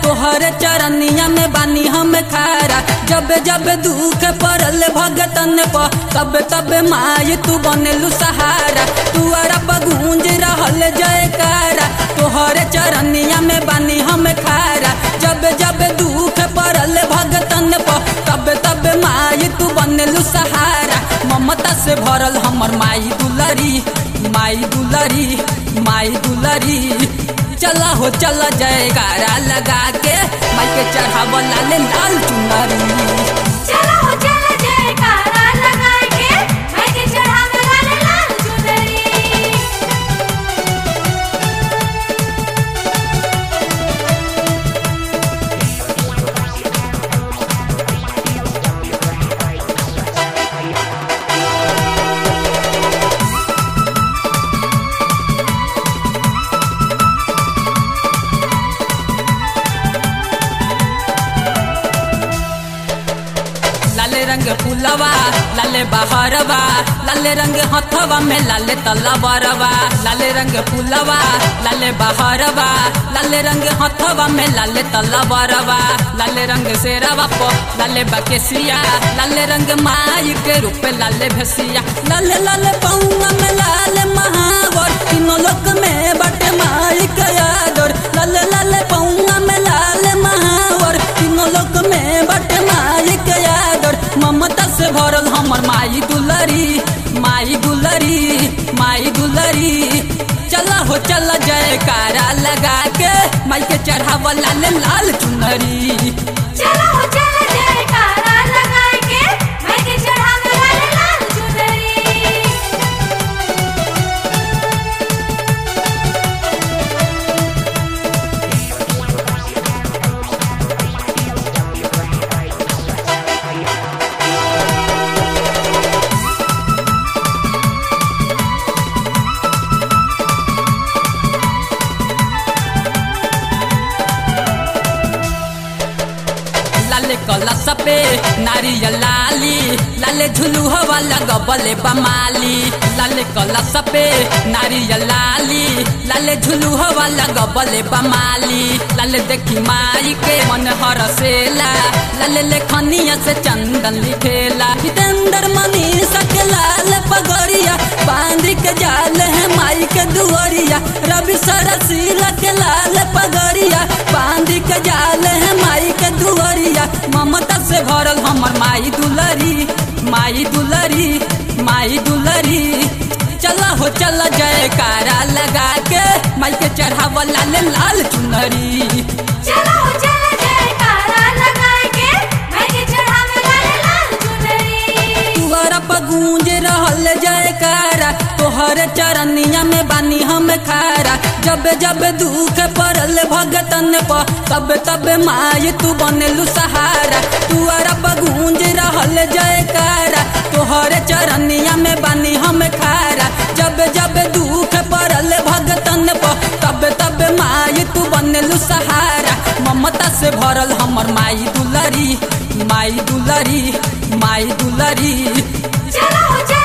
तोहरे चरनिया में बानी हम खारा जब जब दुख पड़ल भगतन प तब तब माई तू बनलू सहारा तुअरा पर गूंज रहल जयकारा तोहरे चरनिया में बानी हम खारा जब जब दुख पड़ल भगतन प तब तब माई तू बनलू सहारा ममता से भरल हमर माई दुलरी माई दुलरी माई दुलरी चला हो चला जयकारा लगा के माई के चढ़ाव लाल लाल चुनरी चला हो चला जयकारा लगा के मैं के चढ़ावे लाल लाल चुनरी लाले रंग फूलवा लाले बहरवा लाले रंग हथवा में लाले तलवरवा लाले रंग फूलवा लाले बहरवा लाले रंग हथवा में लाले तलवरवा लाले रंग शेरवा पो लाले बकेसिया लाले रंग माई के रूप लाले भसिया लाले लाले पौना में लाले महावर तीनों लोक में बटे माई का यादर लाले लाले पौना में लाले महावर तीनों लोक में बटे माई के यादर ममता से भरल हमर माई दुलरी माई दुलरी माई दुलरी चला हो चला जयकारा लगा के माई के चढ़ावा लाल लाल चुनरी चला हो चला जयकारा लगा के मैं के चढ़ावे लाल लाल चुनरी लाले कलश पे नारियल लाली लाले झुलू हवा लगबले बमाली लाले कलश पे नारियल लाली लाले झुलू हवा लगबले बमाली लाले देखी माई के मन हरसेला लाले लेखनिया से चंदन लिखेला हितेंद्र मनीषा के लाल पगड़िया बांध के जाल है माई के दुआरिया रवि सरसीला के लाल पगड़िया बांध के जाल है माई के दुआरिया ममता से भरल हमर माई दुलरी माई दुलरी माई दुलरी चला हो चला जयकारा लगा के माई के चढ़ावा लाल लाल चुनरी चला हो चला जयकारा लगा के मैं के चढ़ावे लाल लाल चुनरी तुहरा पर गूंज रहल जयकारा तोहरे चरनिया में बानी हम खारा जब जब दुख पड़ल भगतन प तब तब माई तू बनलू सहारा तुहरा पर गूंज रहल जयकारा तोहरे चरनिया में बानी हम खारा जब जब दुख पड़ल भगतन प तब तब माई तू बनलू सहारा ममता से भरल हमर माई दुलरी माई दुलरी माई दुलरी चला हो चला